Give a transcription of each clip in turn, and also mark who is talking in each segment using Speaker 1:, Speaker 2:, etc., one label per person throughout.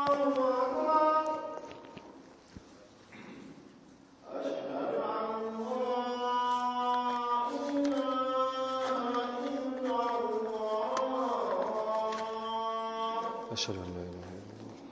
Speaker 1: أشهد أن لا إله إلا الله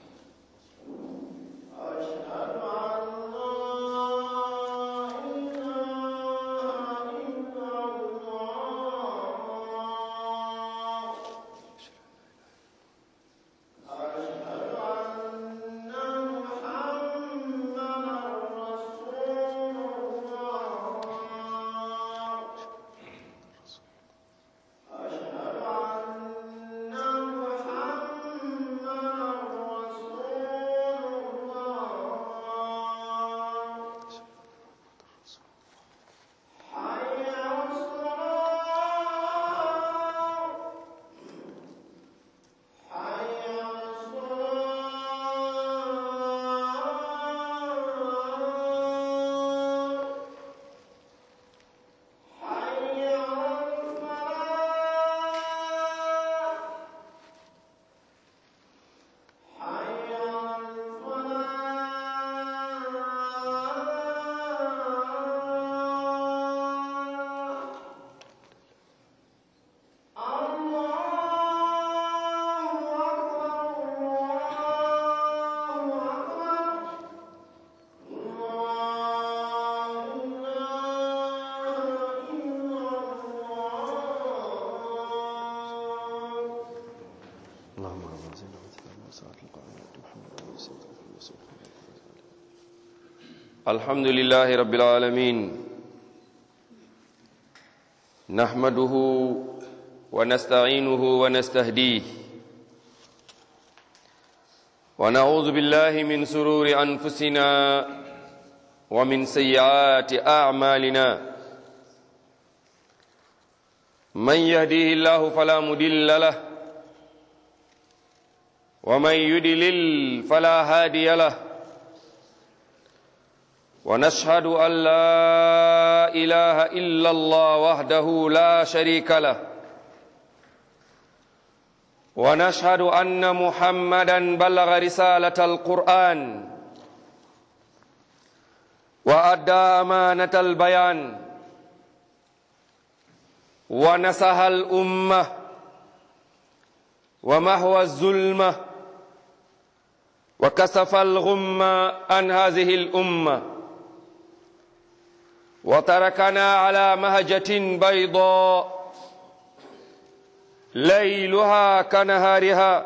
Speaker 1: اللهم رب زين وثلاثة وساعة القائمة محمد وسلم
Speaker 2: الحمد لله رب العالمين نحمده ونستعينه ونستهديه ونعوذ بالله من سرور أنفسنا ومن سيئات أعمالنا من يهديه الله فلا مضل له ومن يدلل فلا هادي له ونشهد أن لا إله إلا الله وحده لا شريك له ونشهد أن محمدا بلغ رسالة القرآن وأدى أمانة البيان ونسها الأمة ومحو الظلمة وكسف الغم عن هذه الأمة وتركنا على مهجة بيضاء ليلها كنهارها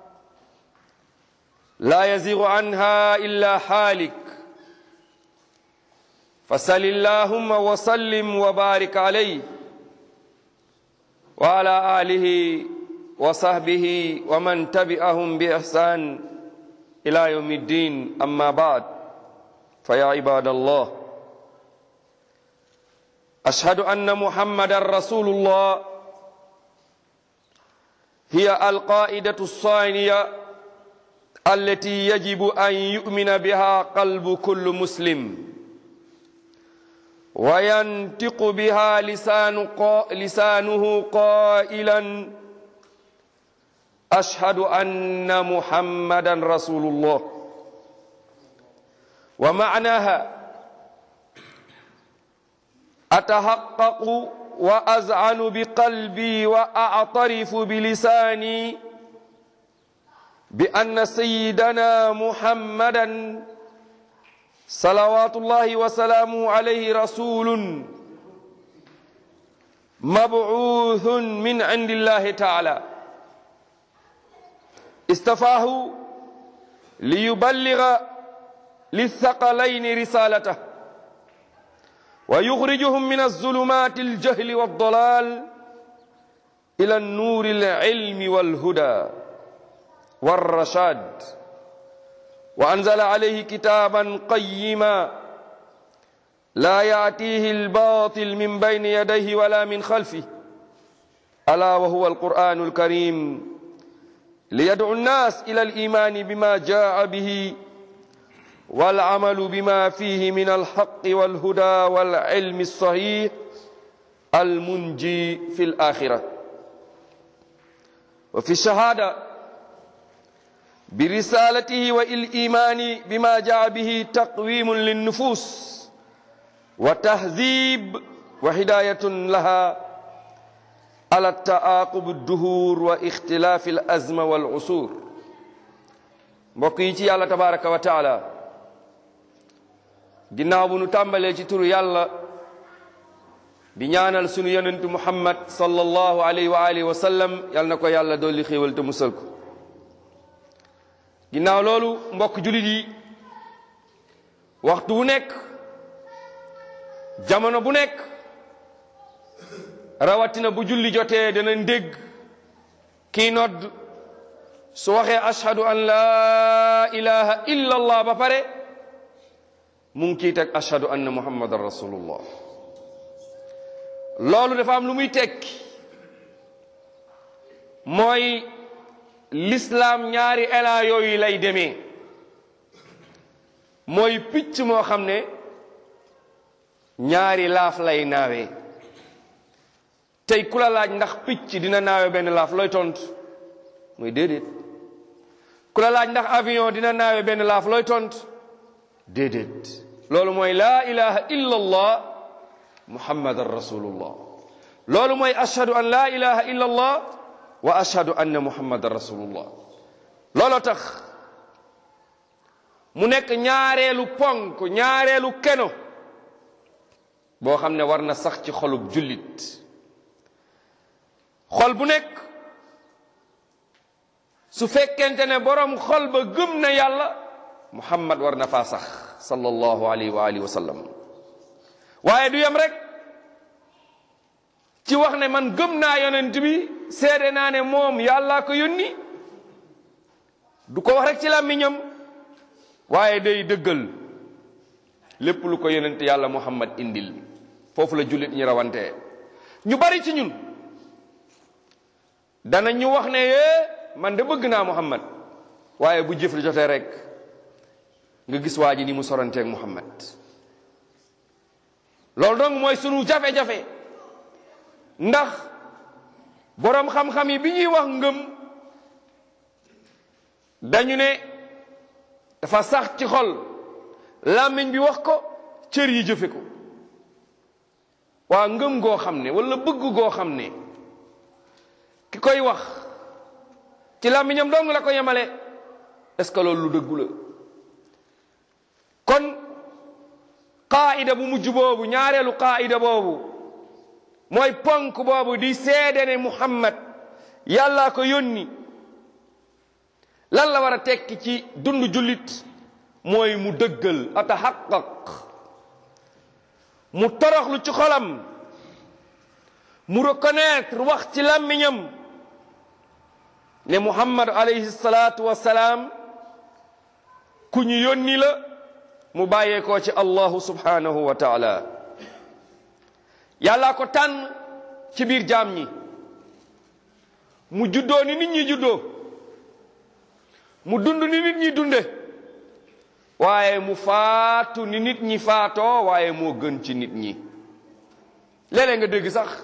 Speaker 2: لا يزيغ عنها إلا حالك فسل اللهم وسلم وبارك عليه وعلى آله وصحبه ومن تبعهم بإحسان إلى يوم الدين أما بعد فيا عباد الله أشهد أن محمد رسول الله هي القائدة الصانية التي يجب أن يؤمن بها قلب كل مسلم وينطق بها لسان قا لسانه قائلا أشهد أن محمدا رسول الله ومعناها أتحقق وأزعن بقلبي وأعترف بلساني بأن سيدنا محمدا صلوات الله وسلامه عليه رسول مبعوث من عند الله تعالى استفاه ليبلغ للثقلين رسالته ويخرجهم من الظلمات الجهل والضلال إلى النور العلم والهدى والرشاد وأنزل عليه كتابا قيما لا يأتيه الباطل من بين يديه ولا من خلفه ألا وهو القرآن الكريم ليدعو الناس إلى الإيمان بما جاء به والعمل بما فيه من الحق والهدى والعلم الصحيح المنجي في الآخرة وفي الشهادة bi risalatihi wa il imani bima jaa bihi taqwimun linnufus wa tahzib wa hidayatun laha ala taaqub adduhur wa ixtilaafi al azma wal usur mbokk yi ci yàlla tabaraka wa taala ginnaaw bu nu tàmbalee ci turu yàlla di ñaanal sunu yonentu muhammad sallallahu alayhi wa alihi wa sallam yal na ko yàlla dolli xéewal te musal ko ginnaaw loolu mbokk julit yi waxtu wu nekk jamono bu nekk rawatina bu julli jotee danañ dégg kii nodd su waxee ashhadu an laa ilaha illa allah ba pare mu ngi kii teg ashhadu anna muhammadan rasulullah loolu dafa am lu muy tekki mooy l'islam ñaari élan yooyu lay demee mooy picc moo xam ne ñaari laaf lay naawee tey ku la laaj ndax picc dina naawe benn laaf looy tontu muy déedéet ku la laaj ndax avion dina naawe benn laaf looy tontu déedéet loolu mooy laa ilaha illa allah muhammadan rasulullah loolu mooy ashhadu an laa ilaha illa allah wa ashhadu anna muhammadan rasulullah looloo tax mu nekk ñaareelu ponk ñaareelu keno boo xam ne war na sax ci xolub jullit xol bu nekk su fekkente ne boroom xol ba gëm na yàlla muhammad war na faa sax sallallahu alayhi wa alihi wa sallam waaye du yem rek ci wax ne man gëm naa yonent bi seede naa ne moom yàllaa ko yónni du ko wax rek ci làmmiñam waaye day dëggal lépp lu ko yonent yàlla muhammad indil foofu la jullit ñi rawantee ñu bari ci ñun dana ñu wax ne yee man de bëgg naa muhammad waaye bu jëf li jotee rek nga gis waa ji ni mu soranteeg muhammad loolu donc mooy sunu jafe-jafe ndax boroom xam-xam yi bi ñuy wax ngëm dañu ne dafa sax ci xol làmmiñ bi wax ko cër yi jëfe ko waa ngëm goo xam ne wala bëgg goo xam ne ki koy wax ci làmmiñam dong la ko yemale est-ce que loolu lu dëggu la kon qaayida bu mujj boobu ñaareelu qaayida boobu mooy ponk boobu di seede ne muhammad yàllaa ko yónni lan la war a tekki ci dund jullit mooy mu dëggal ataxaqaq mu toroxlu ci xolam mu reconnaître wax ci làmmiñam ne muhammad alayhi salaatu wassalaam ku ñu yónni la mu bàyyeekoo ci allahu subhanahu wa taala yàllaa ko tànn ci biir jaam ñi mu juddoo ni nit ñi juddoo mu dund ni nit ñi dunde waaye mu faatu ni nit ñi faatoo waaye moo gën ci nit ñi léeg-léeg nga dégg sax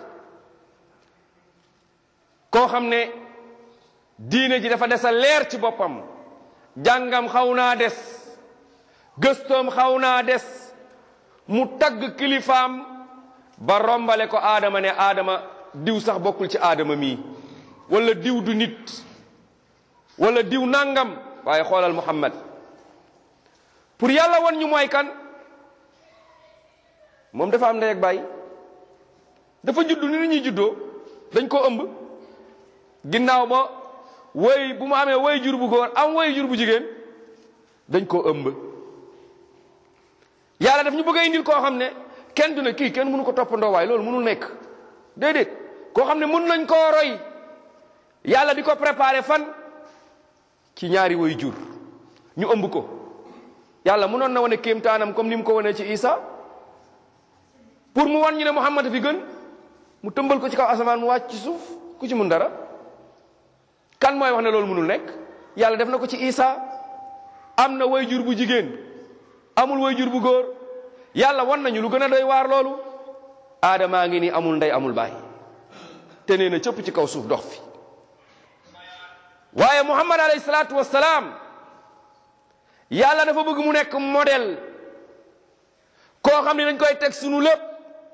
Speaker 2: koo xam ne diine ji dafa des a leer ci boppam jàngam xaw naa des gëstoom xaw naa des mu tagg kilifaam ba rombale ko aadama ne aadama diw sax bokkul ci aadama mii wala diw du nit wala diw nangam waaye xoolal muhammad pour yàlla won ñu mooy kan moom dafa am ndey ak baay dafa juddu ni ñuy juddoo dañ koo ëmb ginnaaw ba woy bu mu amee woy jur bu góor am woy jur bu jigéen dañ koo ëmb yàlla daf ñu bëgg a indil koo xam ne kenn du ne kii kenn mënu ko toppandoo waaye loolu mënul nekk déedéet koo xam ne mën nañ koo roy yàlla di ko préparer fan ci ñaari woy jur ñu ëmb ko yàlla mënoon na wane kéemtaanam comme ni mu ko wane ci Isa pour mu wan ñu ne Muhammad fi gën mu tëmbal ko ci kaw asamaan mu wàcc ci suuf ku ci mun dara kan mooy wax ne loolu mënul nekk yàlla def na ko ci Isa am na way jur bu jigéen amul way jur bu góor yàlla wan nañu lu gën a doy waar loolu aadamaa ngi ni amul ndey amul baay te nee na cëpp ci kaw suuf dox fi waaye muhammad alayhi salaatu wassalaam yàlla dafa bëgg mu nekk modèle koo xam ne dañ koy teg sunu lépp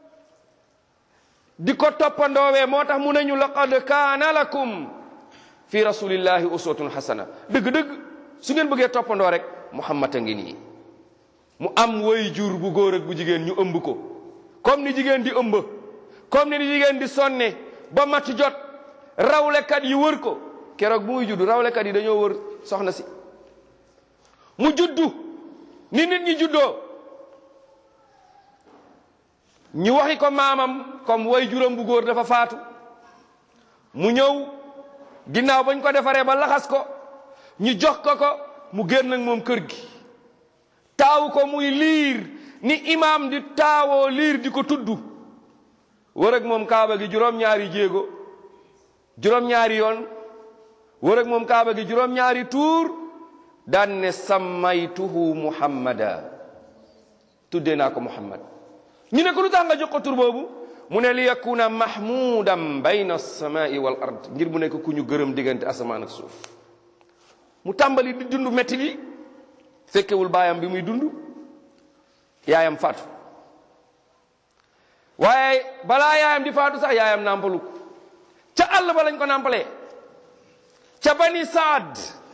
Speaker 2: di ko toppandoowee moo tax mu nañu laqad kaana lakum fi rasulillahi uswatun hasana dëgg-dëgg su ngeen bëggee toppandoo rek muhammad a ngi nii mu am way jur bu góor ak bu jigéen ñu ëmb ko comme ni jigéen di ëmb comme ni jigéen di sonne ba mat jot rawlekat yi wër ko keroog bu muy juddu rawlekat yi dañoo wër soxna si mu juddu ni nit ñi juddoo ñu waxi ko maamam comme way juróom bu góor dafa faatu mu ñëw ginnaaw bañ ko defaree ba laxas ko ñu jox ko ko mu génn ak moom kër gi taawu ko muy liir ni imaam di taawoo liir di ko tudd wër ak moom kaaba gi juróom-ñaari jéego juróom-ñaari yoon wër ak moom kaaba gi juróom-ñaari tuur daan ne sammaytuhu muhammada tuddee naa ko muhammad ñu ne ko lu tax nga jox ko tur boobu mu ne li yakuna mahmudan bayna alsamai wal ard ngir mu nekk ku ñu gërëm diggante asamaan ak suuf mu tàmbali di dund métti bi fekkewul baayam bi muy dund yaayam faatu waaye balaa yaayam di faatu sax yaayam nàmpalu ca àll ba lañ ko nàmpalee ca bani saad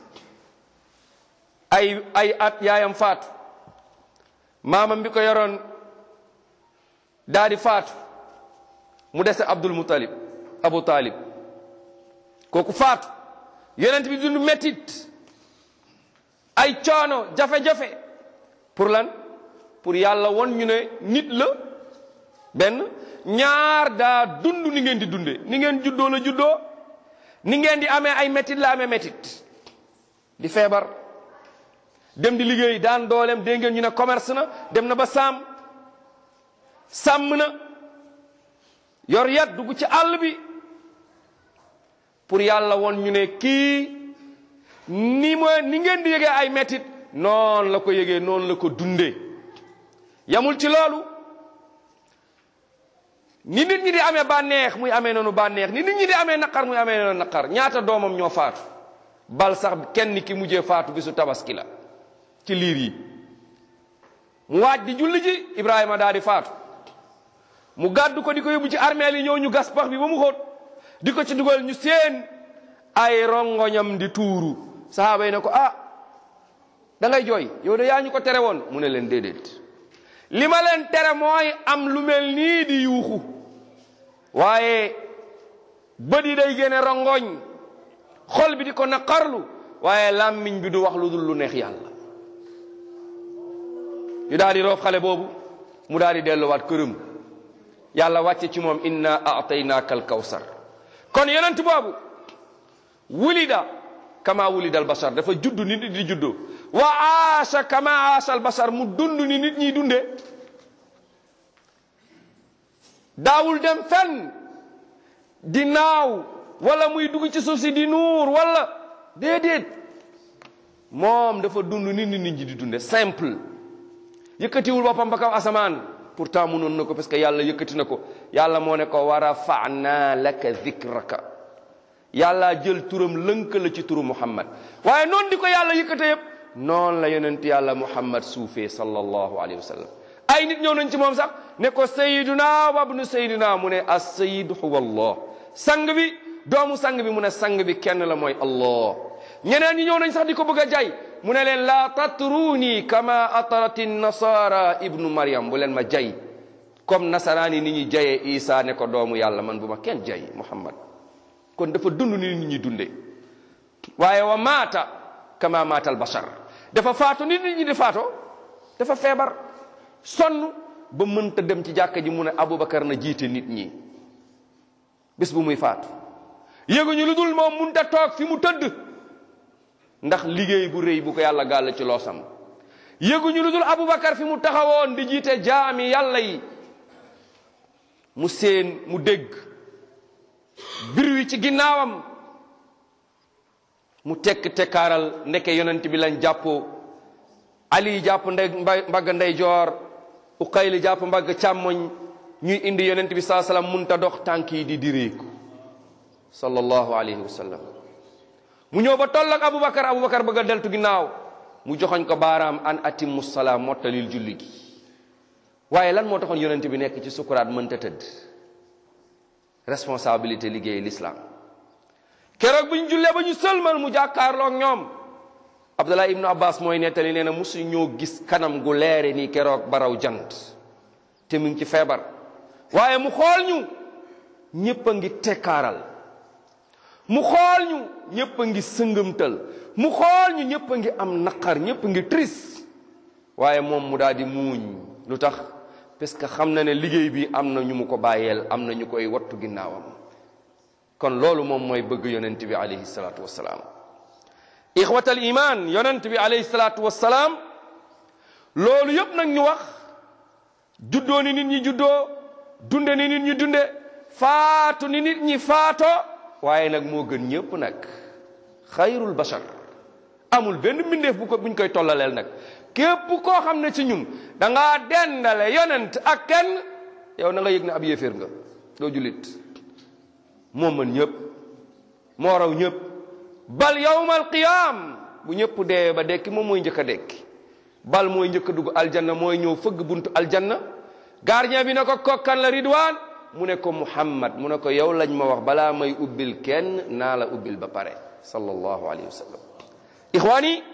Speaker 2: ay ay at yaayam faatu maamam bi ko yoroon daa di faatu mu dese abdul mutalib abu talib kooku faatu yonent bi dund mettit ay coono jafe-jafe pour lan pour yàlla won ñu ne nit la benn ñaar daa dund ni ngeen di dunde ni ngeen juddoo la juddoo ni ngeen di amee ay mettit la amee mettit di feebar dem di liggéey daan dooleem dégg ngeen ñu ne commerce na dem na ba sàmm sàmm na yor yat dugg ci àll bi pour yàlla won ñu ne kii ni ma ni ngeen di yëgee ay mettit noonu la ko yëgee noonu la ko dundee yamul ci loolu ni nit ñi di amee bànneex muy amee noonu bànneex ni nit ñi di amee naqar muy amee noonu naqar ñaata doomam ñoo faatu bal sax kenn ki mujjee faatu bisu tabaski la ci liir yi mu waaj di julli ji Ibrahima daal di faatu mu gàddu ko di ko yóbbu ci armeel yi ñëw ñu gas pax bi ba mu xóot di ko ci dugal ñu seen ay rongoñam di tuuru sahaaba yi ne ko ah da ngay jooy yow de yaa ñu ko tere woon mu ne leen déedéet li ma leen tere mooy am lu mel nii di yuuxu waaye bët yi day génne rongoñ xol bi di ko naqarlu waaye làmmiñ bi du wax lu dul lu neex yàlla ñu daal di roof xale boobu mu daal di delluwaat këram yàlla wàcce ci moom inna ataynaaka al kawsar kon yonent boobu wulida kama wulida al bashar dafa judd ni nit di juddoo wa aasha kama aasha al bashar mu dund ni nit ñiy dunde daawul dem fenn di naaw wala muy dugg ci suuf si di nuur wala déedéet moom dafa dund ni nit ñi di dunde simple yëkkatiwul boppam ba kaw asamaan pourtant mënoon na ko parce que yàlla yëkkati na ko yàlla moo ne ko wa rafa'na laka dhikraka yàlla jël turam lënk la ci turu muhammad waaye noonu di ko yàlla yëkkate yëpp noonu la yonent yàlla muhammad suufee sallallahu alayhi wa sallam ay nit ñëw nañ ci moom sax ne ko sayiduna wabnu sayiduna mu ne as sayid huwa allah sang bi doomu sang bi mu ne sang bi kenn la mooy allah ñeneen ñi ñëw nañ sax di ko bëgg a jay mu ne leen laa tatruni kama atarati nasara ibnu maryam bu leen ma jay comme nasaraani ni ñuy jayee isa ne ko doomu yàlla man bu ma kenn jay muhammad kon dafa dund ni nit ñi dunde waaye wa maata kama maata al bashar dafa faatu ni nit ñi di faatoo dafa feebar sonn ba mënta dem ci jàkka ji mu ne abubakar na jiite nit ñi bis bu muy faatu yéguñu lu dul moom munta toog fi mu tëdd ndax liggéey bu rëy bu ko yàlla gàll ci loosam yëguñu lu dul abubakar fi mu taxawoon di jiite jaami yàlla yi mu seen mu dégg bir wi ci ginnaawam mu tekk tekkaaral ndeke yonent bi lañ jàppoo ali jàpp ndey mbagg ndey joor uqayli jàpp mbagg càmmoñ ñuy indi yonent bi saa sallam munta dox tànk yi di direeku sallallahu alayhi wa sallam mu ñëw ba toll ak Aboubacar Aboubacar bëgg a deltu ginnaaw mu joxoñ ko baaraam an atimmu salaam mottalil julli gi waaye lan moo taxoon yonent bi nekk ci sukuraat mënta tëdd responsabilité liggéey l'islam keroog bu ñu jullee ba ñu sëlmal mu jàkkaarloog ñoom Abdullah ibnu Abbas mooy nettali nee na mosu ñoo gis kanam gu leere nii keroog baraw jant te mu ngi ci feebar waaye mu xool ñu ñépp a ngi tekkaaral mu xool ñu ñépp a ngi sëngëmtal mu xool ñu ñépp a ngi am naqar ñépp a ngi triste waaye moom mu daal di muuñ lu tax parce que xam na ne liggéey bi am na ñu mu ko bàyyeel am na ñu koy wattu ginnaawam kon loolu moom mooy bëgg yonent bi alayhi salaatu wassalaam ixwatal iman yonent bi alayhi salaatu wassalaam loolu yëpp nag ñu wax juddoo ni nit ñi juddoo dunde ni nit ñi dunde faatu ni nit ñi faato waaye nag moo gën ñëpp nag xayrul bashar amul benn mbindeef bu ko buñ koy tollaleel nag képp koo xam ne ci ñun da ngaa dendale yonent ak kenn yow na nga yëg ne ab yéeféer nga doo jullit moo mën ñëpp moo raw ñëpp bal yawmal qiyaam bu ñëpp dee ba dekki moom mooy njëkk a dekki bal mooy njëkk a dugg aljanna mooy ñëw fëgg buntu aljanna gardien bi ne ko kokkan la ridwaan mu ne ko muhammad mu ne ko yow lañ ma wax balaa may ubbil kenn naa la ubbil ba pare sallallahu alayhi wa sallam ixwaani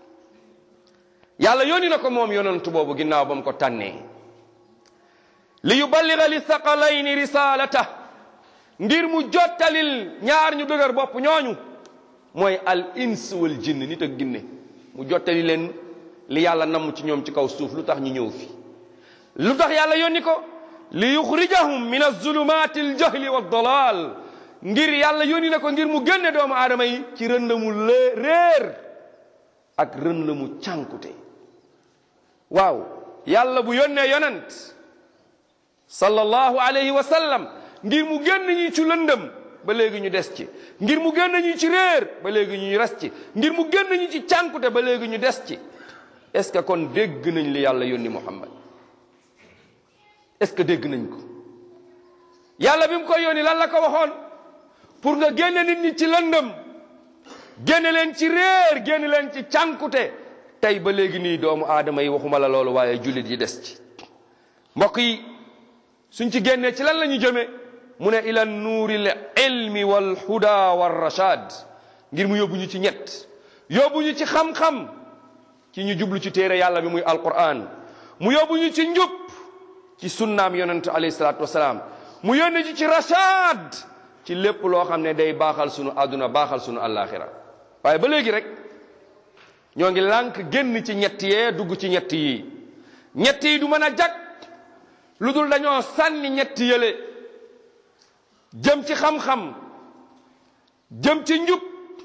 Speaker 2: yàlla yónni na ko moom yonantu boobu ginnaaw ba mu ko tànnee li yuballiga li thaqalayni risalata ngir mu jottalil ñaar ñu dëgër bopp ñooñu mooy al ins wal jinn nit ak ginne mu jottali leen li yàlla namm ci ñoom ci kaw suuf lu tax ñu ñëw fi lu tax yàlla yónni ko li yuxrijahum min azulumati aljahli wa dalal ngir yàlla yónni na ko ngir mu génne doomu aadama yi ci rënd mu lé réer ak rënd mu cànkute waaw yàlla bu yónnee yonent sallallahu alayhi wa sallam ngir mu génn ñi ci lëndëm ba léegi ñu des ci ngir mu génn ñi ci réer ba léegi ñu res ci ngir mu génn ñi ci cànkute ba léegi ñu des ci est-ce que kon dégg nañ li yàlla yónni Muhammad est-ce que dégg nañ ko yàlla bi mu koy yónni lan la ko waxoon pour nga génne nit ñi ci lëndëm génne leen ci réer génne leen ci cànkute tey ba léegi nii doomu aadama yi waxuma la loolu waaye jullit yi des ci mbokk yi suñ ci génnee ci lan la ñu jëme mu ne ila nuuril ilmi wal huda war rashad ngir mu yóbbu ñu ci ñett yóbbu ñu ci xam-xam ci ñu jublu ci téere yàlla bi muy alquran mu yóbbu ñu ci njub ci sunnaam yonent alayhi salaatu wasalaam mu yónni ci ci rashad ci lépp loo xam ne day baaxal sunu àdduna baaxal sunu àllaaxira waaye ba léegi rek ñoo ngi lànk génn ci ñett yee dugg ci ñett yi ñett yi du mën a jag lu dul dañoo sànni ñett yële jëm ci xam-xam jëm ci njub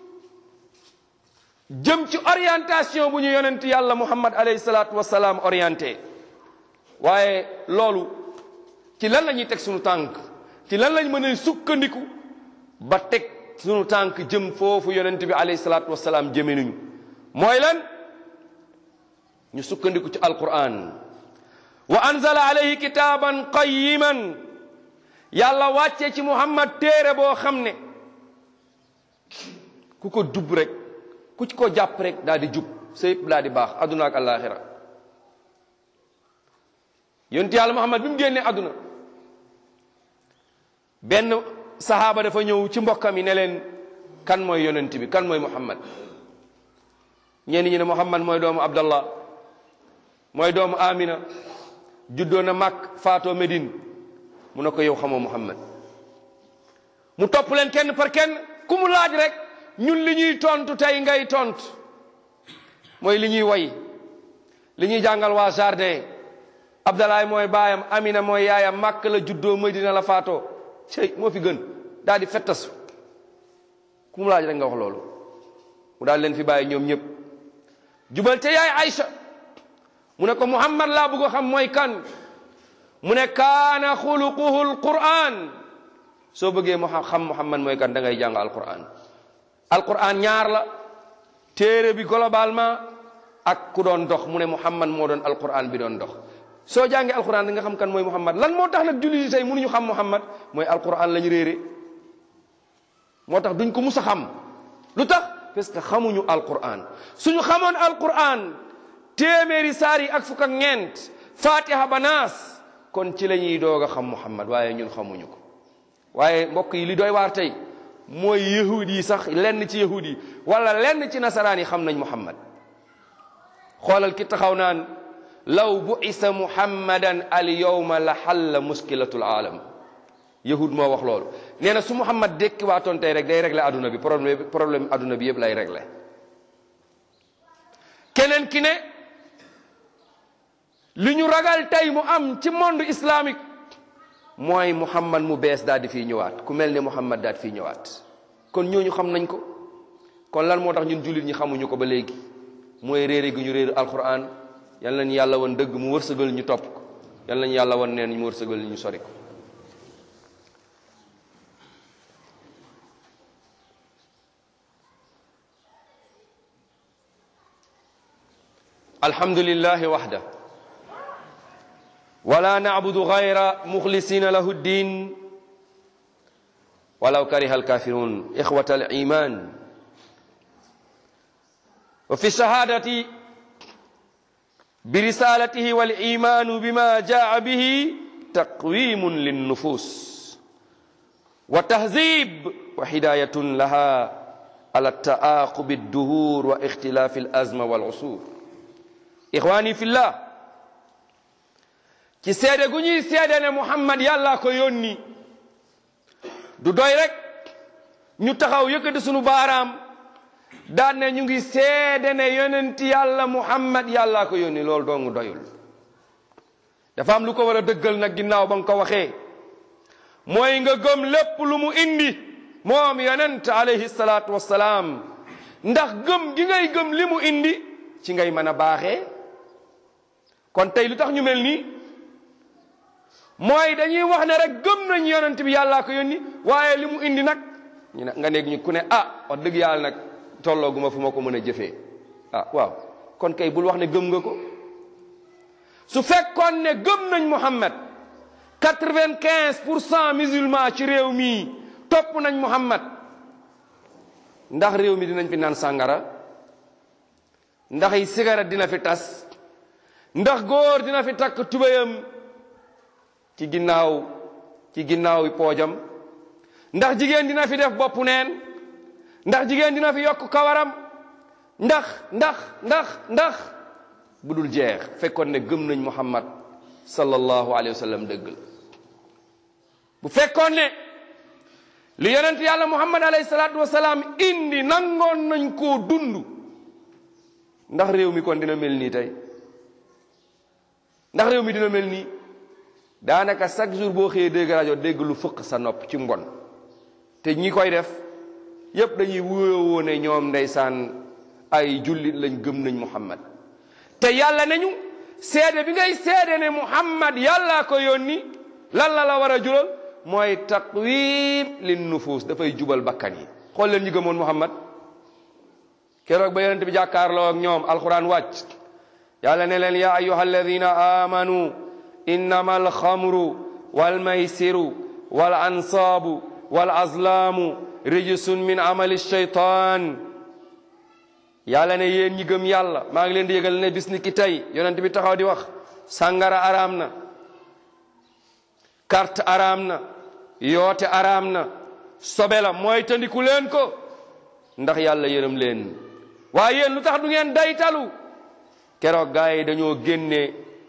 Speaker 2: jëm ci orientation bu ñu yonent yàlla muhammad alayhi salaatu wasalaam orienté waaye loolu ci lan la ñuy teg sunu tànk ci lan lañ mën a sukkandiku ba teg sunu tànk jëm foofu yonent bi alayhi salaatu wasalaam jëme nañu mooy lan ñu sukkandiku ci alquran wa anzala alayhi kitaaban qayiman yàlla wàccee ci muhammad téere boo xam ne ku ko jub rek ku ci ko jàpp rek daal di jub sa yëpp daal di baax adduna ak alaxira yonent yàlla muhammad bi mu génnee adduna benn sahaaba dafa ñëw ci mbokkam yi ne leen kan mooy yonent bi kan mooy muhammad ñenn ñi ne muhammad mooy doomu abdallah mooy doomu amina juddoo na màkk faatoo Medine mu ne ko yow xamoo Muhammad mu topp leen kenn par kenn ku mu laaj rek ñun li ñuy tontu tey ngay tontu mooy li ñuy way li ñuy jàngal waa jardin Abdalaay mooy baayam Amina mooy yaayam màkk la juddoo Medina la faatoo cey moo fi gën daal di fettasu ku mu laaj rek nga wax loolu mu daal leen fi bàyyi ñoom ñëpp jubal te yaay Aïcha mu ne ko muhammad laa bëgg a xam mooy kan mu ne kaana xuluquhu alquran soo bëggee mu xam muhammad mooy kan da ngay jàng alquran alquran ñaar la téere bi globalement ak ku doon dox mu ne muhammad moo doon alquran bi doon dox soo jàngee alquran da nga xam kan mooy muhammad lan moo tax nag jullit yi tey mënuñu xam muhammad mooy alquran la ñu réere moo tax duñ ko mus a xam lu tax parce que xamuñu alquran suñu xamoon alquran téeméeri saar yi ak fukk ak ñeent fatiha ba naas kon ci la ñuy doog a xam muhammad waaye ñun xamuñu ko waaye mbokk yi li doy waar tey mooy yahud yi sax lenn ci yahud yi wala lenn ci nasaraan yi xam nañ muhammad xoolal ki taxaw naan law bu'isa muhammadan al yawma la xalla muskilatul aalam yahud moo wax loolu nee na su muhammad dékki waatoon tey rek day réglé adduna bi problème problème adduna bi yëpp lay réglé keneen ki ne li ñu ragal tey mu am ci monde islamique mooy muhammad mu bees daal di fii ñëwaat ku mel ne muhammad daal di fii ñëwaat kon ñooñu xam nañ ko kon lan moo tax ñun jullit ñi xamuñu ko ba léegi mooy réere gi ñu réer alquran yal nañu yàlla woon dëgg mu wërsëgal ñu topp ko yal nañu yàlla woon neen mu wërsëgal ñu sori ko alhamdulillahi waxda wala nacbudu gayra muxlisina lahu ddin walaw kariha alkafirun ixwata aliman wa fi shahadati birisalatihi walimanu bima jaa bihi taqwimun linnufus wa tahzib wa hidayatun laha ala taaqubi adduhur wa ixtilafi alazma walusur ixwani fillah ci seede gu ñuy seede ne muhammad yàlla ko yónni du doy rek ñu taxaw yëkkati sunu baaraam daan ne ñu ngi seede ne yonenti yàlla muhammad yàlla ko yónni loolu doongu doyul dafa am lu ko war a dëggal nag ginnaaw ba nga ko waxee mooy nga gëm lépp lu mu indi moom yonent alayhi salaatu wassalaam ndax gëm gi ngay gëm li mu indi ci ngay mën a baaxee kon tey lu tax ñu mel nii mooy dañuy wax ne rek gëm nañ yonent bi yàllaa ko yónni waaye li mu indi nag ñu ne nga nekk ñu ku ne ah wax dëgg yàlla nag tollooguma fu ma ko mën a jëfee ah waaw kon kay bul wax ne gëm nga ko su fekkoon ne gëm nañ Muhammad quatre-vingt-quinze pour cent musulman ci réew mii topp nañ Muhammad ndax réew mi dinañ fi naan sàngara ndax yi cigarette dina fi tas ndax góor dina fi takk tubéyam ci ginnaaw ci ginnaaw poojam ndax jigéen dina fi def bopp neen ndax jigéen dina fi yokk kawaram ndax ndax ndax ndax bu dul jeex fekkoon ne gëm nañ muhammad sallallahu alayhi wa sallam dëgg la bu fekkoon ne li yonent yàlla muhammad alayhi salaatu wa salaam indi nangoon nañ koo dund ndax réew mi kon dina mel nii tey ndax réew mi dina mel nii daanaka chaque jour boo xëyee dégg rajo dégg lu fëq sa nopp ci mbon te ñi koy def yépp dañuy wuyoo ne ñoom ndeysaan ay jullit lañ gëm nañ muhammad te yàlla nañu seede bi ngay seede ne muhammad yàllaa ko yónni lan la la war a jural mooy taqwim lin nufus dafay jubal bakkan yi xool leen ñi gëmoon muhammad keroog ba yonent bi jàkkaarloo ak ñoom alquran wàcc yàlla ne leen ya ayuha alladina amanu innama alxamru walmaysiru wal ansaabu wal azlaamu rijsun min amali shaytaan yàlla ne yéen ñi gëm yàlla maa ngi leen di yëgal ne bis ni ki tey yonent bi taxaw di wax sàngara araam na carte araam na yoote araam na sobe la mooy tandiku leen ko ndax yàlla yërëm leen waaye yéen lu tax du ngeen daytalu keroog gaa yi dañoo génne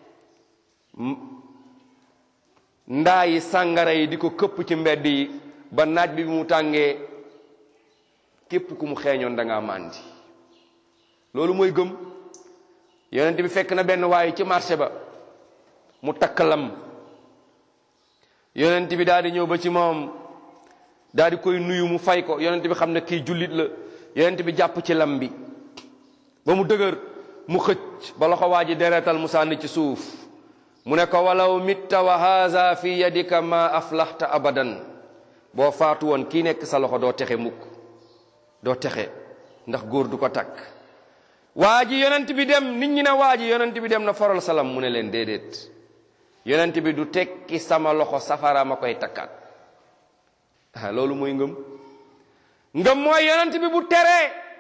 Speaker 2: ndaa yi sàngara yi di ko këpp ci mbedd yi ba naaj bi mu tàngee képp ku mu xeeñoon da ngaa màndi loolu mooy gëm yonent bi fekk na benn waaye ci marché ba mu takk lam yonent bi daal di ñëw ba ci moom daal di koy nuyu mu fay ko yonent bi xam ne kii jullit la yonent bi jàpp ci lam bi ba mu dëgër mu xëcc ba loxo waa ji deretal mu sànni ci suuf mu ne ko walaw mitta wa haza fi yadika ma aflaxta abadan boo faatu woon kii nekk sa loxo doo texe mukk doo texe ndax góor du ko takk waa ji yonent bi dem nit ñi ne waa ji yonent bi dem na foral salam mu ne leen déedéet yonent bi du tekki sama loxo safara ma koy takkaat ah loolu mooy ngëm ngëm mooy yonent bi bu teree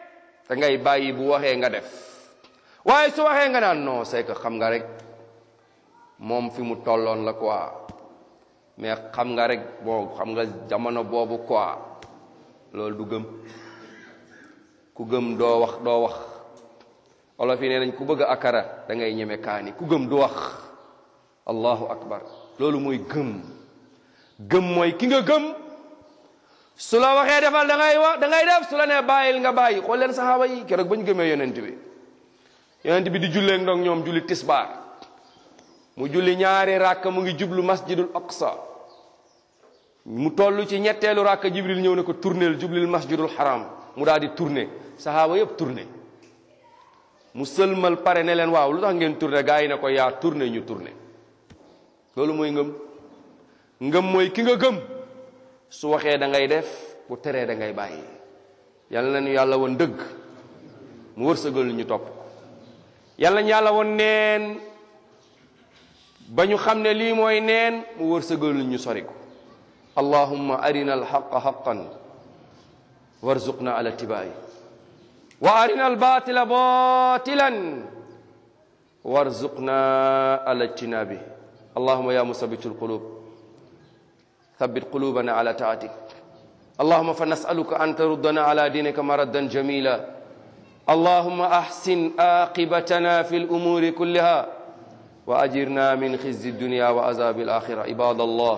Speaker 2: da ngay bàyyi bu waxee nga def waaye su waxee nga naan non c'est que xam nga rek moom fi mu tolloon la quoi mais xam nga rek bon xam nga jamono boobu quoi loolu du gëm ku gëm doo wax doo wax olof yi nee nañ ku bëgg akara da ngay ñeme kaani ku gëm du wax allahu akbar loolu mooy gëm gëm mooy ki nga gëm su la waxee defal da ngay wax da ngay def su la nee bàyyil nga bàyyi xool leen saxaaba yi keroog ba ñu gëmee yonent bi yonent bi di jullee ndox ñoom julli tisbaar mu julli ñaari ràkk mu ngi jublu masjidul aqsa mu toll ci ñetteelu ràkk jibril ñëw ne ko tourneel jublil masjidul haram mu daal di tourné saxaaba yëpp tourné mu sëlmal pare ne leen waaw lu tax ngeen tourné gaa yi ne ko yaa tourné ñu tourné loolu mooy ngëm ngëm mooy ki nga gëm su waxee da ngay def bu teree da ngay bàyyi yal nañu yàlla woon dëgg mu wërsëgal ñu topp ko yal nañu yàlla woon neen ba ñu xam ne lii mooy neen mu wërsëgal ñu sori ko allahumma arina alxaqa xaqan warzuqna ala tibaayi wa arina albatila batilan warzuqna ala ijtinabi allahumma ya musabitu alqulub ثبت قلوبنا على طاعتك اللهم فنسألك أن تردنا على دينك مردا جميلا اللهم أحسن عاقبتنا في الأمور كلها وأجرنا من خزي الدنيا وعذاب الآخرة عباد الله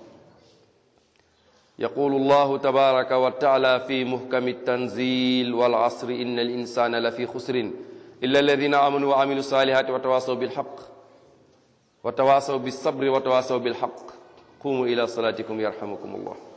Speaker 2: يقول الله تبارك وتعالى في محكم التنزيل والعصر إن الإنسان لفي خسر إلا الذين آمنوا وعملوا الصالحات وتواصوا بالحق وتواصوا بالصبر وتواصوا بالحق قوموا إلى صلاتكم يرحمكم الله